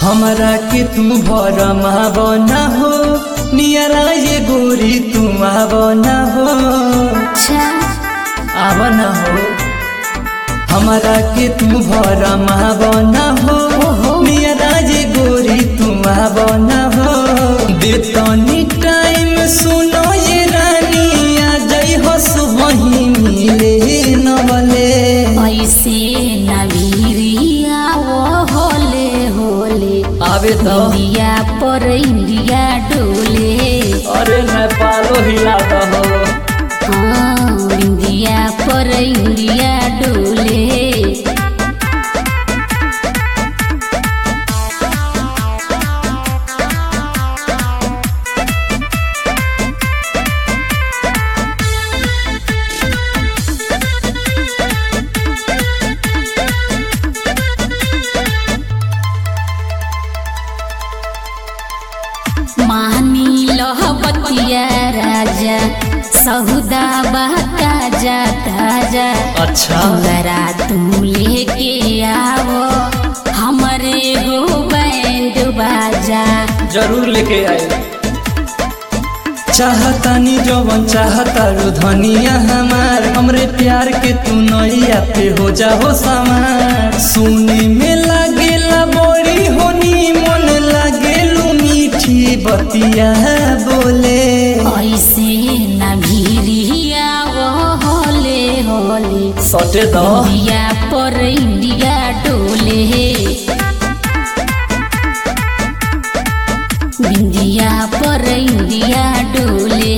हमरा के तू भरम बना हो नियरा ये गोरी तू बना हो अच्छा आव न हो हमरा के तू भरम बना हो नियरा ये गोरी तू बना हो देतनी टाइम सुनो ये रानी आ जई हो सुबह मिले नवले ऐसे नवीरिया वो होले होले आवे तो इंडिया पर इंडिया डोले अरे नेपालो हिला दहो हाँ इंडिया पर इंडिया डोले मानी लह बतिया राजा सहुदा बहका जा ताजा अच्छा जरा तू लेके आवो हमरे हो बैंड बाजा जरूर लेके आए चाहतानी जवन चाहतारू धनिया हमार हमरे प्यार के तू नैया पे हो जाओ सवार सुने में लागेला बड़ी होनी मन लागेलू मीठी बतिया बोले ऐसे न भीरिया वो होले होले सटे दो इंडिया पर इंडिया डोले इंडिया पर इंडिया डोले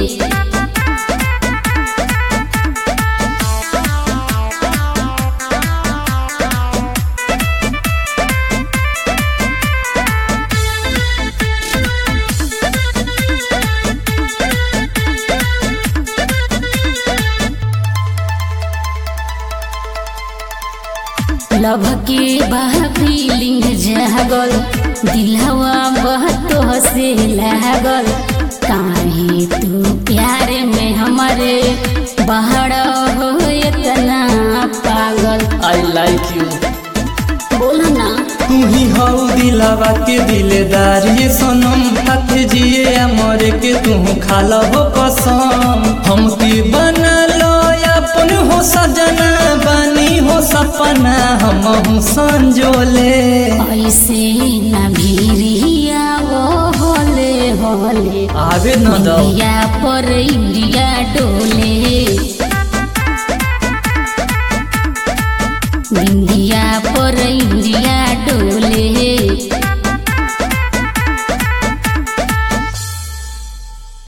लभ के बह फीलिंग जागल दिलवा बहतो से लागल काहे तू प्यार में हमारे बहड़ हो इतना पागल आई लाइक यू बोल ना तू ही हऊ दिलावा के दिलेदार ये सनम हाथे जिए या मरे के तू खाला हो कसम हम के बना लो अपन हो सजना बानी हो सपना हम हूँ संजोले ऐसे न भीरिया वो होले होले आवे न दो इंडिया पर इंडिया